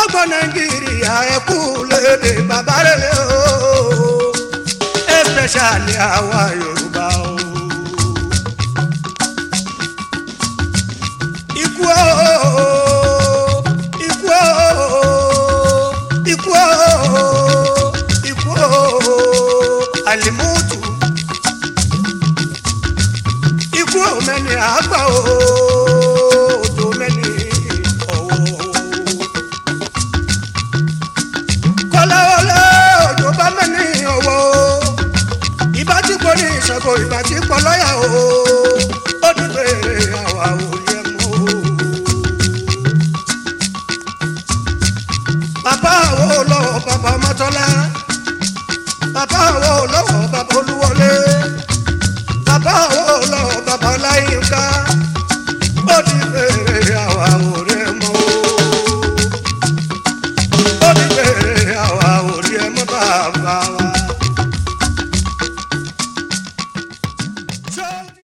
gbogbo nàìjíríà ẹ kú lédè bàbá rere o especially àwa yorùbá o. ikú o ikú o ikú o ikú o alimutu ikú o mẹ́ni àgbà o tó mẹ́ni ọ̀wọ́ kọ́láwọlé òjò bá mẹ́ni ọ̀wọ́ ìbá tí kò ní ìṣàkó ìbá tí kò lọ́yà o ó dúpẹ́ àwa o